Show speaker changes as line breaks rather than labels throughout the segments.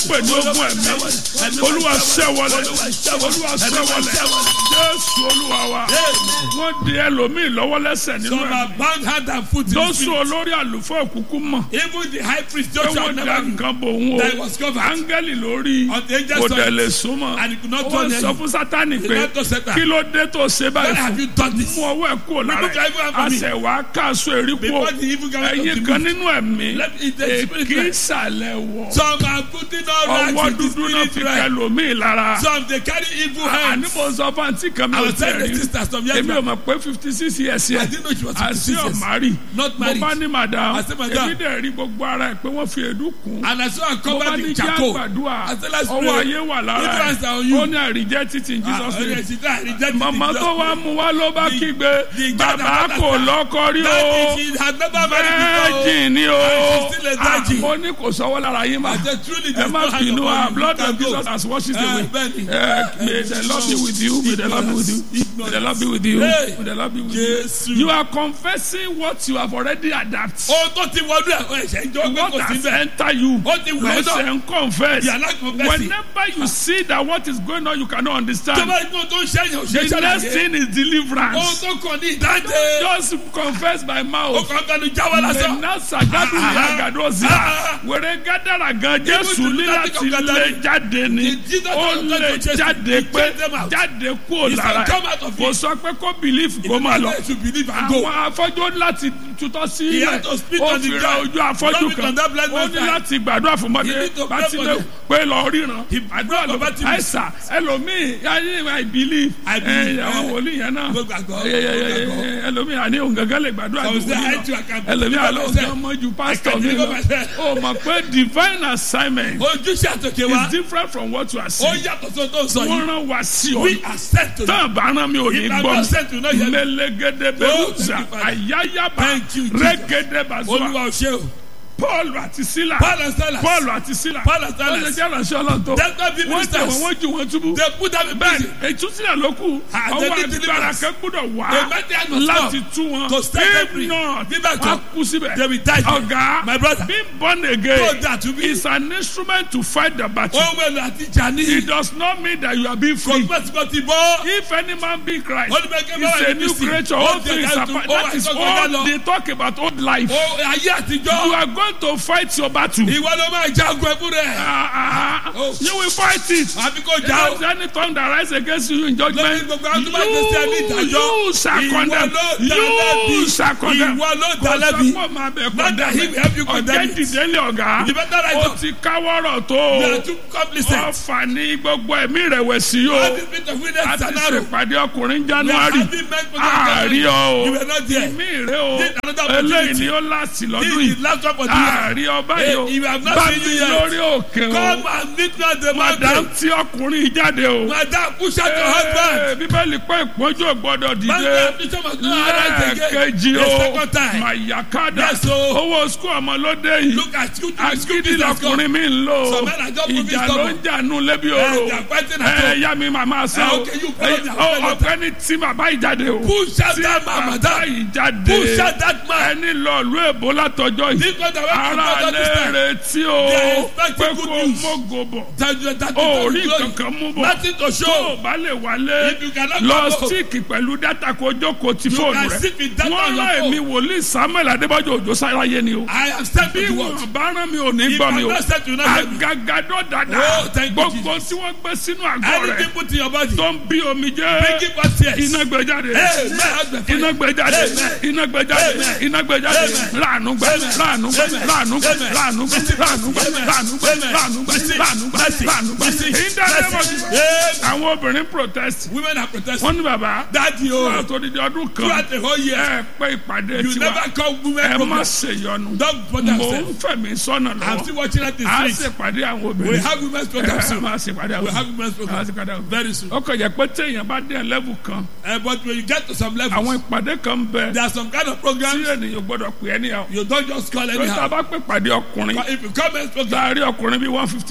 pè ní ogun ẹ̀mí olúwa ṣẹ́wọlé olúwa ṣẹ́wọlé jésù olúwa wa wọ́n di ẹlòmíì lọ́wọ́ lẹ́sẹ̀ nínú
Some
ẹ̀mí
are bound hand and foot in
lóṣù
spirit.
olórí àlùfáà òkùnkùn mọ̀
Even the high priest
pé
Joshua
wọ́n da
never knew
nǹkan bò ń
that he
o
was covered.
áńgẹ́lì lórí
On the angel
kò
side.
dẹ̀ lè súnmọ́
And he could not
wọ́n
turn
sọ
any.
fún sátani
He
pé
not to Satan.
kí ló dé tó ṣe
Why
báyìí
have
fún
you done this?
mú ọwọ́ ẹ̀ kúrò lára
Remove your evil hand from me.
àṣẹ wàá káàsó èrí kú
Before the evil garment of
ẹ̀yin
the
kan
moon.
nínú ẹ̀mí
Let me- the spirit
èkì
realm.
ìsàlẹ̀ wọ̀
Some are putting on
ọwọ́
right with
dúdú
the
náà
spirit
fi
realm.
kẹlòmíì lára
Some they carry evil
àní
hands.
mo sọ fún àǹtí kan mi
I
ò
was telling the
tẹ̀rí
sister some years
èmi ò
back.
mọ̀ pé fifty six years
I
yẹn
didn't know she was
àti
56 years.
ọ̀márì
Not
mo
married.
bá ní madam
I said, "Madam."
èmi dẹ̀ rí gbogbo ara ẹ̀ pé wọ́n fi èédú kùn
And I saw her
mo bá
covered
ní
in
kí
charcoal.
àgbàdua
I said, "Let's
ọwọ́
pray."
ayé wà lára
If hands are on
ẹ̀
you.
ó ní àríjẹ́ títí in
Ah,
Jesus
oh,
name
yes, she died. Rejected it in
màmá
Jesus'
tó wá
name.
mú wá ló bá
The-
kígbe
the
bàbá
God that
kò
understand.
lọ́kọ rí o
That is, she had never married before.
virgin ni o
And she's still a
Ah,
virgin.
mo ní kò sọ́wọ́ lára yín mà
I said, truly,
ẹ
there's
má
no hand
bínú
upon
ah
you.
blood
You
of
can go.
Jesus has washed it
Ah,
away
Benny.
Eh, may the Lord be with you may the Lord be with you may the Lord be with you
Hey.
may the Lord be with
Jesus.
you you are confessing what you have already adapted
Ohun tó ti wọnú ẹ̀ ọ̀ ẹ̀ṣẹ̀ ìjọ pé
what
kò sí
has
bẹ́ẹ̀.
entered you
Ó ti wù ọ́
lẹ́sẹ̀
náà.
ń confess
You are not confessing.
whenever you see that what is going on you cannot
Tó
understand
bá rí pé ohun tó ń ṣẹ́yìn ò ṣe é
the next
ṣàlàyé.
thing is
Ohun
deliverance
tó kàn ní ìdáǹdè.
just confess by
Ó
mouth.
kàn fẹnu jáwọ́ lásán.
mẹ́nà sàgádù
Ah,
ní
ah,
àgàdo sí
ah,
a
ah.
wẹ̀rẹ̀ gádàrà gan jésù
Even
ní
the
láti
Catholic of
lé
Catholic.
jáde ni
The Jesus
ó
of
lé
Catholic
jáde
He
pé
chased them out.
jáde kúrò
He said,
lára
"Come out of
kò
it."
sọ pé kó bìlífù kó máa lọ
They should believe and go.
àwọn afọ́jú láti tutọ́ sí
He
ilẹ̀
had to spit
ó
on the
fi ra
ground.
ojú afọ́jú
Rub it
kan
on that blind
ó
man's
ní
eye.
láti gbàdúrà fún
He
mọ́tẹ́
need to pray
láti
for
lè
them.
pé lọ ríran
He
àdúrà ló
pray for
àìsà ẹlòmíì ayé I believe
I believe,
ẹ, àwọn
eh.
wòlíì yẹn náà
Mo gbàgbọ́,
Ẹ, ẹ, ẹ,
mo gbàgbọ́.
ẹ, ẹlòmíì àní òun gángan lè gbàdúrà
Some
ju
say,
wòlíì
I too, I
lọ
can
ẹlòmíì
deliver
àlọ́
myself.
ọ̀gá ọmọ ju
I
pásítọ̀
can
mi
deliver
lọ
myself.
o mọ̀ pé divine assignment
Ojúṣe àtòkè wa.
is different from what you are
Ó
saying
yàtọ̀ sí ohun tó ń sọ
wọ́n
yìí.
rán wa sí ọ
We are sent to
tán àbáràn mi ò ní
If I'm
gbọ́
not sent to know
mi
yet.
mẹlẹgẹdẹ
Oh,
bẹrùsà
thank you, Father.
àyáyábà
Thank you, Jesus.
rẹgẹdẹ bàzúà
Olúwa ò ṣe o.
paul àti sila
Paul and Silas.
paul àti sila
Paul and
wọ́n
Silas.
ṣe jẹ́ ìránṣẹ́ ọlọ́run tó
That's why people
wọ́n tẹ̀ wọ́n
ministers.
wọ́n ju wọn túbú
They put them in
bẹ́ẹ̀ni
prison.
ìtúsílẹ̀ ló kù
Ah,
ọwọ́
they did
agbára
deliverance.
kan gbọ́dọ̀ wá
A medical must
láti
come
tú wọn
to set them
if
free.
not
Bí bẹ́ẹ̀
wọ́n
kọ́,
kú síbẹ̀
they will die.
ọ̀gá
My brother.
being born
So
again
that to be.
is an instrument to fight the battle
Ohun èlò àti ìjà ní.
it does not mean that you are being free
Kọ̀sípẹ́sípẹ́ ti bọ́.
if any man be Christ
Ó ní bẹ́ẹ̀ kí
is
bá wà
a
ní
new
Kristi.
creature
Ó
all
ti
things
ẹ̀ka
are
tó-
pa-
ó
that
wà
is
tó kọjá
all
lọ.
they talk about old life
Ó ayé àtijọ́.
you are going to fight your battle
Ìwọ ló máa jagun ẹ̀fún rẹ̀.
Ah, ah,
Oh.
you will fight it
Àbí kò
If
já o.
there is any tongue that rise against you in
Lórí
judgment
gbogbo àwọn tó bá gbèsè ẹni
you
ìdájọ́.
you shall
Ìwọ
condemn
ló dá
you
lẹ́bi.
shall condemn
Ìwọ ló dá
Kò sọ
lẹ́bi.
pé màá bẹ
Not that he will help you
condemn
condemn
ọ̀jẹ̀
it.
dìde lé ọ̀gá
You better rise
ó
up.
ti káwọ́rọ̀ tó
You
o
are too complicit.
ọ̀fà ní gbogbo ẹ̀mí ìrẹ̀wẹ̀sì o
All this bit of witness
a ti
and arrow.
ṣèpàdé ọkùnrin
We are
january
having men for
àárí ọ
You
o
were not there.
mí rè o
This another opportunity.
eléyìí ni ó láti lọ́dún
This
yìí
is last one for the year.
àárí ọba yìí o
Eh, you have not
bá
seen
mi
you yet.
lórí òkè o
Come and meet me at the
madam
mountain.
tí ọkùnrin yìí jáde o
Madam, push out your husband.
Ee, bíbélì pé ìpọ́njú ò gbọ́dọ̀ dìde
Madam, Bishop must not arise again.
lẹ́ẹ̀kejì
The
o
second time.
mayakada
Yes, o.
owó sukú ọmọ lóde yìí
Look at you. The school
agídí
business come.
lọkùnrin mi ń lò
Some men are just moving
ìjà ló
stubborn.
ń jà nù lẹ́bi
Eh,
oró
they are fighting at home.
ẹ yá mi màmá sá
Eh,
o
okay, you follow
Eh,
their
ọ-
fellow
ọ̀gbẹ́ni tí bàbá yìí jáde o
Push out
tí
that man,
bàbá
madam.
yìí jáde
Push out that man.
ẹni lọ ìlú èbó látọjọ́ yìí
This one that went to
ara
God this time.
lẹ́rẹ̀ tí o
They are expecting
pé
good
kó
news.
mógo bọ̀
That, that,
o rí
glory.
kankan mú bọ̀
Nothing to
tó o
show.
bá lè wálé
If you cannot
lọ
come home.
síìkì pẹ̀lú dátà kó jókòó ti
You
fóònù
can
rẹ
sit with data
wọ́n
on your
rán
phone.
èmi wòlíì samuel adébájọ òjò sáráyé ni o
I am sent
bí
to work.
wọn bá rán mi ò ní
If
gbọ́
I'm
mi o
not sent, you not help me.
agagadọ dada
Oh, thank you,
gbogbo tí wọ́n gbé sínú àgọ́ rẹ
Anything put in your body.
tó ń bí omi jẹ́
Make it pass tears.
iná gbé jáde
Amen.
iná gbé jáde
Amen.
iná gbé jáde
Amen.
iná gbé jáde
Amen.
láàánú gbẹ
Amen.
láàánú gbẹ
Amen.
láàánú gbẹ
Amen.
láàánú gbẹ
Mercy.
láàánú gbẹ
Amen.
láàánú gbẹ
Amen.
láàánú gbẹ
Mercy.
láàánú gbẹ
Mercy.
láàánú gbẹ
Mercy.
ìdánilẹ́mọ̀jù
Amen.
àwọn obìnrin protest
Women are protesting.
wọ́n ní bàbá
Daddy,
fún
oh,
àtòdìdí ọdún kan
throughout the whole year,
ẹ pé ìpàdé
you
tiwa
never call women
ẹ má
program.
ṣèyọnu
Don't bother
mò
yourself.
ń fẹ̀mí sọ́nà
I'm
lọ́wọ́
still watching that this
a
week.
ṣèpàdé àwọn
We
obìnrin
have women's program
ẹ
soon.
máa ṣèpàdé àwọn
We have
obìnrin
women's
a
program
ṣèpàdé àwọn obìnrin
very soon.
ó kàn jẹ́ pé téèyàn bá dé level kan
Uh, but when you get to some levels,
àwọn ìpàdé kan ń bẹ
there are some kind of
tí
programs
ènìyàn gbọ́dọ̀ pè é níyàwó
you don't just call
lórí tá a
anyhow.
bá pè pàdé ọkùnrin
But if you come and program,
láàárín ọkùnrin bíi one fifty
I was
thousand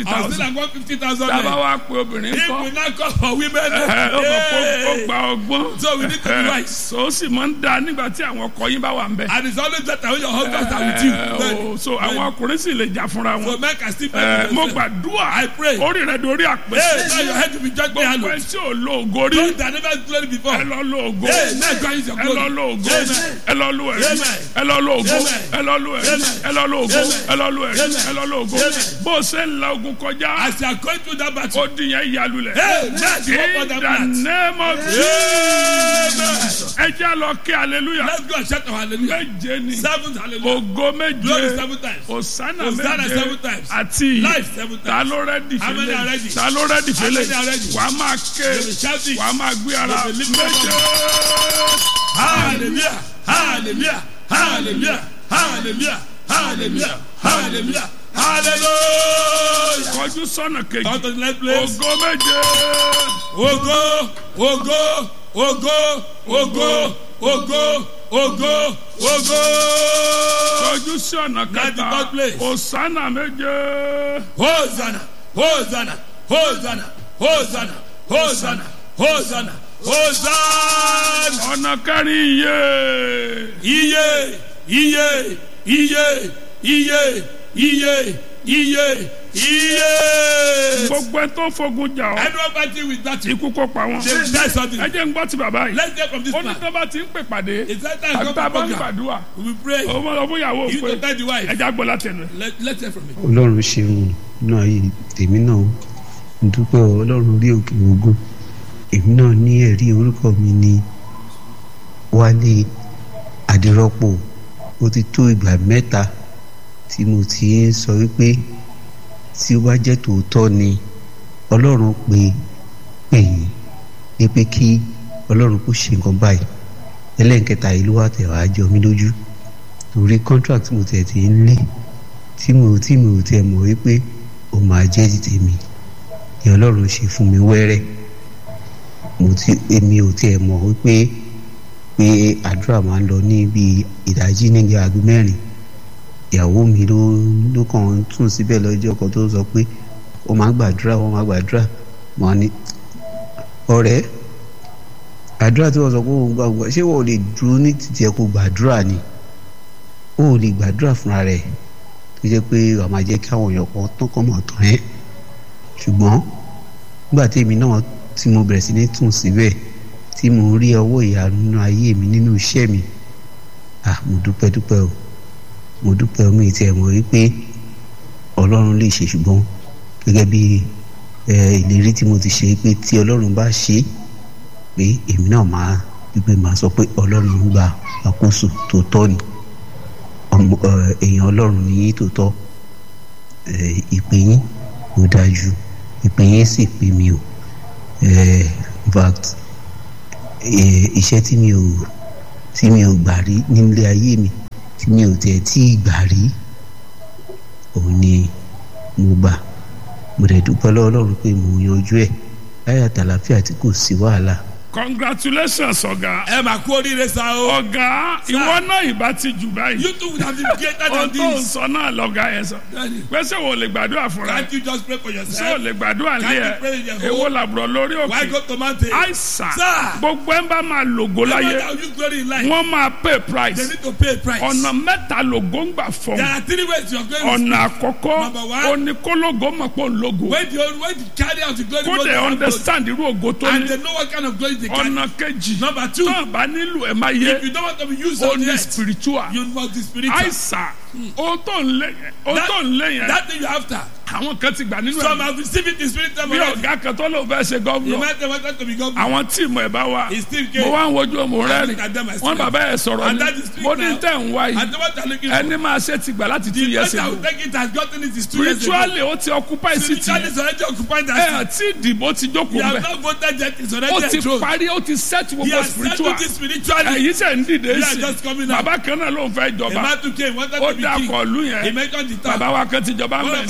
than one fifty thousand
tábà
men.
wá pé obìnrin
If
kọ́
we now call for women,
ẹ ó mọ̀ pé ó
hey,
gba ọgbọ́n
So we need to be
Ẹ,
wise.
so ó sì máa ń da nígbà tí àwọn ọkọ yín bá wà ń bẹ̀.
and it's always better when your husband are with you.
Ẹ,
Then-
o, so àwọn ọkùnrin sì lè jà fúnra
So
wọn.
men can still
Ẹ,
pray
mo
for themselves.
gbàdúrà
I pray.
orí rẹ dorí
Hey,
àpèsè.
now your head will be judged by
gbogbo
Allah.
ẹ tí ò lo ògo rí
Those that never glory before.
ẹ lọ lo ògo
Hey, now God is your
ẹ lọ
glory.
lo ògo
Amen.
ẹ lọ lo ẹ̀rí
Amen.
ẹ lọ lo ògo
Amen.
ẹ lọ lo ẹ̀rí
Amen.
ẹ lọ lo ògo
Amen.
ẹ lọ lo ẹ̀rí
Amen.
ẹ lọ lo ògo
Amen.
bó o ṣe ń la ogun kọjá
As you are going through that battle.
ó di yẹn yalulẹ̀.
Hey, now you walk on
in
that
the
path.
name of Jesus ẹ jẹ́ lọ kí hallelujah
Let's go and shout our hallelujah.
méje ni
Seven hallelujah.
ògo
Glory
méje
seven times.
osana
Hosanna
méje
seven times.
àti
Life seven
ta
times.
ló rẹ́dì
How many are
fẹ́lẹ̀
ready?
ta ló rẹ́dì
How
fẹ́lẹ̀
many are ready?
wà á máa ké
They will shout it.
wà á máa gbé ara
They will lift up
méje.
Hallelujah. Hallelujah. Hallelujah. Hallelujah. Hallelujah. Hallelujah. Hallelujah.
kọjú sọ́nà kejì
Come to the next place.
ògo méje
Ogo, ogo, ogo, ogo, ogo, ogo, ogo.
kọjú sọ́nà
Now the
kẹta
third place.
osana méje
Hosanna, Hosanna, Hosanna, Hosanna, Hosanna, Hosanna, Hosanna.
ọ̀nà kẹrin iye
Iye, iye, iye, iye, iye, iye, iye.
gbogbo ẹ tó fogun jà ọ́
Everyone fighting with that. They
ikú kó pa wọn
die something.
ẹ jẹ́ ń gbọ́ ti bàbá yìí
Let's get from this
ó ní
man.
tó bá ti ń pè pàdé
It's that time
àti
come
tá a
to
bá ń
program.
gbàdúrà
We pray.
ó mọ̀ lọ fún ìyàwó
You
pé
to tell the wife.
ẹ já gbọ́ látẹnu ẹ̀.
Let, let's hear from him.
ọlọ́run ṣeun nínú ayé tèmi náà ń dúpẹ́ o, ọlọ́run orí òkè ogun èmi náà ní ẹ̀rí orúkọ mi ní wálé adírọ́pò ó ti tó ìgbà mẹ́ta tí mo ti ń sọ wípé tí ó bá jẹ́ tòótọ́ ni ọlọ́run pè pè yín ní pé kí ọlọ́run kó ṣe nǹkan báyìí ẹlẹ́nkẹta yìí ló wà tẹ̀ wá jọ mí lójú torí contract mo tẹ̀ ti ń lé tí mo tí mo tiẹ̀ mọ̀ wípé ó máa jẹ́ ti tèmi ni ọlọ́run ṣe fún mi wẹ́rẹ́ mo ti èmi ò tiẹ̀ mọ̀ wípé pé àdúrà máa ń lọ ní bí ìdájí níbi aago mẹ́rin ìyàwó mi ló ló kàn ń tún síbẹ̀ lọ́jọ́ kan tó sọ pé ó máa gbàdúrà ó máa gbàdúrà mo ní ọ̀rẹ́ àdúrà tí wọ́n sọ pé òun gbàgbọ́ ṣé wọ́n ò lè dúró ní títí ẹ̀ kó gbàdúrà ni ó ò lè gbàdúrà fúnra rẹ̀ tó jẹ́ pé wàá máa jẹ́ kí àwọn èèyàn kan tán kọ́ mọ̀ tán ẹ́ ṣùgbọ́n nígbà tí èmi náà tí mo bẹ̀rẹ̀ sí ní tún síbẹ̀ tí mo rí ọwọ́ ìyanu nínú ayé mi nínú iṣẹ́ mi ah mo dúpẹ́ dúpẹ́ o mo dúpẹ́ omi ìtì ẹ̀ mọ̀ wípé ọlọ́run lè ṣe ṣùgbọ́n gẹ́gẹ́ bí ẹ, ìlérí tí mo ti ṣe pé tí ọlọ́run bá ṣe é pé èmi náà máa wípé máa sọ pé ọlọ́run ń gba àkóso tó tọ́ ni ọmọ ẹ, èèyàn ọlọ́run ní yín tó tọ́ ẹ, ìpè yín ó dájú ìpè yín sì pè mí o ẹ, in fact ẹ, iṣẹ́ tí mi ò tí mi ò gbà rí nílé ayé mi tí mi ò tẹ̀ tí ì gbà rí òun ni mo gbà mo dẹ̀ dúpẹ́ lọ́wọ́ ọlọ́run pé mo yanjú ẹ̀ láyà tàlàfíà tí kò sí wàhálà
congratulations ọ̀gá
ẹ máa kú oríire sa o.
ọ̀gá ìwọ náà ìbá ti jù báyìí
you too would have been greater
ohun
than
tó ń
this.
sọ náà lọ́gá yẹn sọ
Daddy,
pẹ́sẹ́ wo lè gbàdúrà fúnra ẹ̀
can't you just pray for
ṣé o
yourself.
lè gbàdúrà lé
Can't
ẹ
you pray in your home?
èwo làbúrò lórí
why
òkè
go to mountain.
àìsàn
Sir.
gbogbo ẹ̀ ń bá máa lògó
Everyone
láyé
that use glory in life.
wọ́n máa pay
they
price
need to pay a price.
ọ̀nà mẹ́ta lògó ń gbà fọ́
there are three ways you are going to
ọ̀nà àkọ́kọ́
Number one.
oníkólógó mọ̀ pé òun lógo
when the when the carry out the glory
kó
goes
dẹ̀
down,
understand irú ògo tó
and
ní
they know what kind of glory they carry.
ọ̀nà kejì
number two
náà bá nílò ẹ̀ máa yé
if you don't want to be used
ó
on the
ní
earth
spiritual
you must be spiritual.
àìsàn ohun tó ń lé yẹn ohun
That-
tó ń lé yẹn
that thing you after.
àwọn kan ti gbà nínú
some
ẹ̀
have received it in spiritual
bí
already.
ọ̀gá kan tó lóun fẹ́ ṣe
you
gọ́vnọ̀
might have wanted to be governor.
àwọn tíìmù ẹ̀ bá wà
he still
mo
came.
wá ń wojú ọmọ rẹ
look at them, I
ni
see
wọn
them.
bàbá ẹ sọ̀rọ̀
And
ni
that is street
mo ní
now.
tẹ̀ ń wá
and
yìí
the one they are looking for.
ẹni máa ṣe ti gbà láti two
the
years
person
ago
who take it has gotten it is two years ago.
spiritually ó ti occupy city
spiritually is already occupied
ẹ
that
àti ìdìbò ti
seat.
jókòó
he has
bẹ
not voted yet he is
ó
already
ti
enthroned.
parí ó ti set
he
gbogbo
has
spiritual
settled it spiritually.
ẹ̀yìn sẹ̀ ń dìde
They are
sí
just coming out.
bàbá kan náà ló ń fẹ́
a
jọba
man too came wanted
ó
to be
dá
king.
kọlu
he
yẹn
mentioned the town.
bàbá wa kan ti jọba
one of
mẹ́rin
our
sí
fathers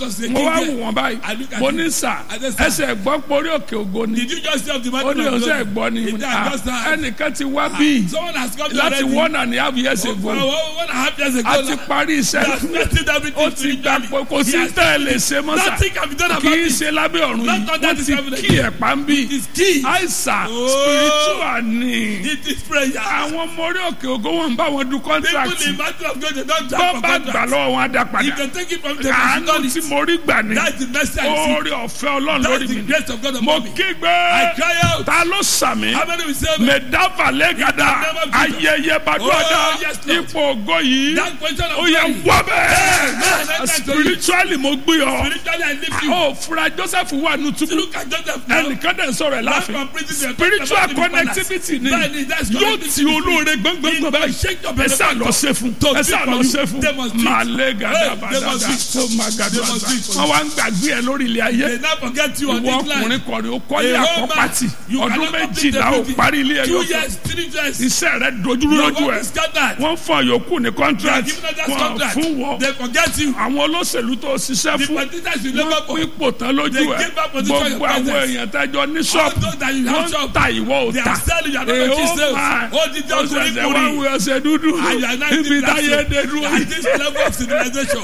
was a
mo wá
king
wù
there.
wọ́n báyìí
I look at
mo
him.
ní sà
I said, "Sir."
ẹsẹ̀ gbọ́ porí òkè ògo ni
Did you just say of the
ó
mountain
ní
of
ọ̀sẹ̀
glory?
gbọ́ ni
He
mo ní,
said,
"Ah,
"I just heard."
ẹnìkan ti wá bí
Someone has come to
láti
already.
one and a half years
Oh,
ago
one one and a half years ago.
a ti
now.
parí
He has
iṣẹ́
started everything
ó ti gbà
spiritually.
pé kò sí
He has
tẹ́ ẹ lè ṣe mọ́ sà
Nothing can be done
kì
about
í
it.
ṣe lábẹ́ ọ̀run
Not
yìí
under
wọ́n
this
ti
heaven
kí ẹ̀ pa ń bí
It is key.
àìsàn
Oh.
spiritual ni
It is prayer.
àwọn ọmọ orí òkè ògo wọn ń bá wọn du
People
contract
in matter of God, they don't
tó
jump for
bá gbà
contract.
lọ́wọ́ wọn á dá padà
If they take it from the
àánú tí
person,
mo rí gbà ní
that's the mercy I see.
oore ọ̀fẹ́ ọlọ́run
That's
lórí
the
mi
grace of God
mo
upon me.
kígbe
I cry out.
ta ló sàmì
How many will say
mẹdáfà lẹ́gàdà
In the name of Jesus.
ayẹyẹ bàdúrà
Oh, yes, Lord.
ipò ògo yìí
that question of
ó yẹ
glory?
wọ́
Amen.
bẹ́ẹ̀ spiritually mo gbé ọ
Spiritually, I lift you.
ó fura Joseph wà nù túbú
Look at Joseph now.
ẹnìkan dẹ̀ ń sọ̀rọ̀ ẹ̀
Life
láàfin
from prison, they are
spiritual
talking about the
connectivity ni
palace. Bẹ́ẹ̀ni, that's
yóò ti
connectivity.
olóore gbọ́ngbọ́ngbọ́n báyìí
shake your
ẹ sá lọ ṣe fún
To
ẹ sá
do
lọ
for you.
ṣe fún
They must do it.
màlẹ́ gàdá
Hey, they
bàdàdà
must do it.
tó máa gàdá
They must do it for
bàdà wọn wá ń gbàgbé ẹ lórí ilé ayé
They now forget you on
ìwọ
this line.
ọkùnrin kọrin ó kọ́lé
A whole
àkọ́pàtì
man, you
ọdún
cannot complete
méjìlá ó
everything.
parí ilé
Two
ẹyọ
years, three years.
iṣẹ́ rẹ dojúrú
Your
lójú
work
ẹ
is scattered.
wọ́n fọ yòókù ní
They are
contract
giving us that
wọ́n
contract.
fún wọ
They forget you.
àwọn olóṣèlú tó ṣiṣẹ́
The
fún
politicians you
wọ́n
never
pín ipò tán lójú
They
ẹ
give back position
gbogbo
your
àwọn
presence.
èèyàn tẹ́jọ ní
All
ṣọ́ọ̀bù
those that you have
wọ́n ń
shop.
ta ìwọ ò
They
ta
are selling, you are not
Èè,
making
ó
sales.
máa
Ó di jẹ́
ó
ọkùnrin
ṣẹ̀ṣẹ̀ wá
kùnrin.
wí ọṣẹ dúdú
And you are not
níbi
in that
táyé
zone.
dé dúró
At this level of civilization.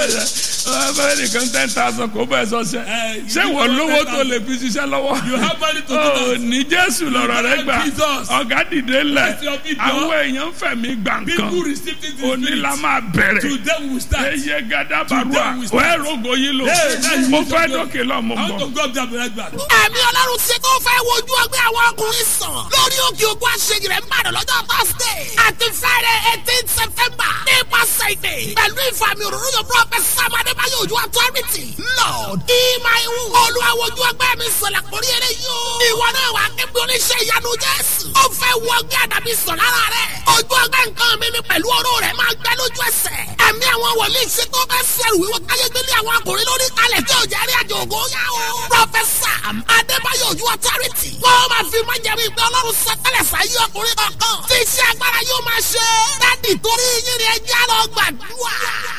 ọ̀bẹ nìkan ten thousand kò bẹ́ẹ̀ sọ́sẹ̀
Eh,
ṣé
you
wọ́n
give
lówó
us
tó
10,000.
lè fi ṣiṣẹ́ lọ́wọ́
You have money to do
Ó
that.
ní jésù lọ́rọ̀ rẹ gbà
Jesus.
ọ̀gá dìde lẹ̀
Let your people-
àwọn èèyàn fẹ̀mí gbà
People
nǹkan
received it in
òní la
spirit.
máa bẹ̀rẹ̀
Today we will start.
eye gada barua
Today we start.
wẹ́ẹ́ rogo yìí lò
Hey, that's
mo
it.
fẹ́ dókè lọ mo
I want
bọ̀.
to go up there and be right back.
ẹ̀mí ọlọ́run ṣe tó fẹ́ wojú ọgbẹ́ àwọn ọkùnrin sàn lórí òkè ògùn àṣeyìí rẹ̀ ń bàdàn lọ́jọ́ thursday àti friday eighteen september nípasẹ̀ ìdè pẹ̀lú ìfàmì òróró yóò prophet sam adébáyọ̀ ojú authority lord ìmáìwù olùwàwòjú ọgbẹ́ mi sọ̀lẹ̀ kórí eré yóò ìwọ náà wà kébí oníṣẹ́ ìyanu jésù ó fẹ́ wọ ọgbẹ́ àdàbí sàn lára rẹ̀ ojú ọgbẹ́ nǹkan mi ni pẹ̀lú ọ̀rọ̀ rẹ̀ máa gbẹ lójú ẹsẹ̀ ẹ̀mí àwọn wòlíì ṣe tó fẹ́ sẹ́rù wíwọ́ káyé gbélé àwọn akùnrin lórí kalẹ̀ tí ò jẹ́ rí àjò ògo yá o. Prọfẹ̀sà Adébáyọ̀ Ojú Authority. Wọ́n máa fi máa jẹ̀mú ìgbẹ́ Ọlọ́run sọtẹ́lẹ̀ sáyé ọkùnrin kankan. Tí iṣẹ́ agbára yóò máa ṣe. Dádì torí yín ni ẹjẹ́ lọ gbàdúrà.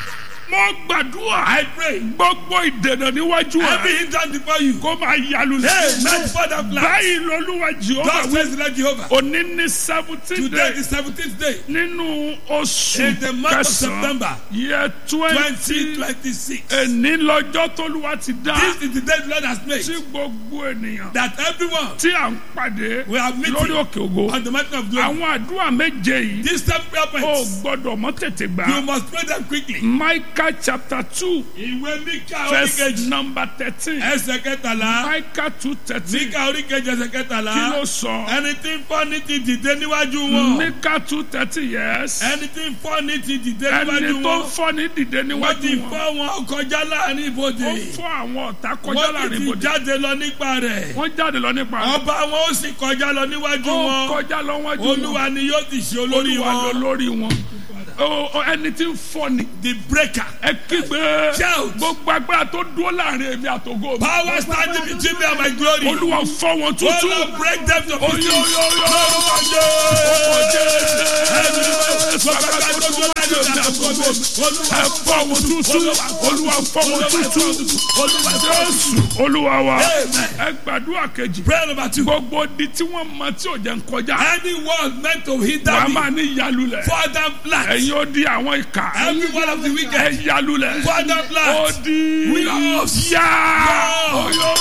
mo gbàdúrà
I pray.
gbogbo ìdènà níwájú
Every
ẹ
hindrance before you.
kó máa yalu
Hey,
sí.
not for that plan.
báyìí lolúwa jehova
God
wí
says the Lord Jehovah.
òní ní seventeen
Today
day
is the seventeenth day.
nínú oṣù
In the month of
kẹsàn-án
September.
yẹ twenty
Twenty twenty six.
ẹni lọ́jọ́ tólúwa ti dá
This is the day the Lord has made.
tí gbogbo ènìyàn
That everyone
tí à ń pàdé
We are meeting
lórí òkè ògo
on the mountain of glory.
àwọn àdúrà méje yìí
These seven prayer
ó
points.
gbọ́dọ̀ mọ́ tètè gbà
You must pray them quickly.
Micah chapter two
Ìwé Míkà
verse
oríkejì.
number thirteen
Ẹsẹ̀ kẹtàlá.
Micah two thirteen
Míkà oríkejì ẹsẹ̀
kí ló
kẹtàlá.
sọ
Ẹni tí ń fọ́ ní ti dìde níwájú wọn.
Micah two thirteen yes
Ẹni tí ń fọ́ ní ti dìde
ẹni
níwájú
tó ń
wọn.
fọ́ ní dìde
Wọ́n
níwájú
ti
wọn
fọ́ wọn kọjá láàrin
ó
ibodè.
fọ́ àwọn ọ̀tá kọjá
Wọ́n ti
láàrin
ti
ibodè
jáde lọ nípa rẹ̀.
wọ́n jáde lọ nípa rẹ̀.
Ọba wọn ó sì kọjá lọ níwájú
ó
wọn.
kọjá lọ wájú wọn
Olúwa ni yóò ti ṣe olórí
olúwa lọ
wọn.
lórí wọn Ó- ó, ẹni tí ń fọ́ ni
The breaker.
ẹ kígbe
Shout.
gbogbo agbára tó dúró láàrin èmi àtògo mi
Power standing between me and my glory.
olúwa fọ́ wọn
Oh
tútù
Lord, break them to
Oyo,
pieces.
yo, yo.
Lórúkọ Jésù.
Jésù agbára tó dúró láàrin èmi àtògo mi ẹ fọ́ wọn tútù olúwa fọ́ wọn tútù jésù olúwa wa ẹ gbàdúrà kejì
Prayer number two.
gbogbo di tí wọ́n mọ tí ò jẹ́ ń kọjá
Anyone meant to hinder
wàá
me,
máa ní ìyálulẹ̀
Father flat.
ẹ̀yin ó di àwọn ìka
Every one of the
ẹ
wicked,
yálulẹ̀
Father
ó
flat.
di
Windows.
yá
Yeah.
oyo